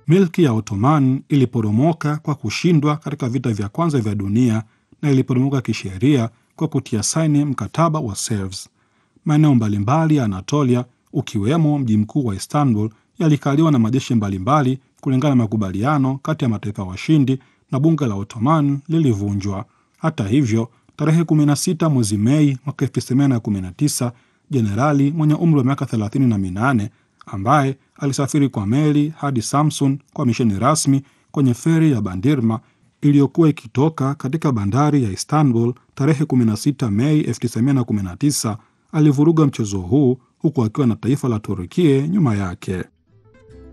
Milki ya Ottoman iliporomoka kwa kushindwa katika vita vya kwanza vya dunia na iliporomoka kisheria kwa kutia saini mkataba wa Sevres. Maeneo mbalimbali ya Anatolia ukiwemo mji mkuu wa Istanbul yalikaliwa na majeshi mbalimbali kulingana na makubaliano kati ya mataifa washindi na bunge la Ottoman lilivunjwa. Hata hivyo, tarehe 16 mwezi Mei mwaka 1919 jenerali mwenye umri wa miaka 38 ambaye alisafiri kwa meli hadi Samsun kwa misheni rasmi kwenye feri ya Bandirma iliyokuwa ikitoka katika bandari ya Istanbul tarehe 16 Mei 1919 alivuruga mchezo huu huku akiwa na taifa la Turukia nyuma yake.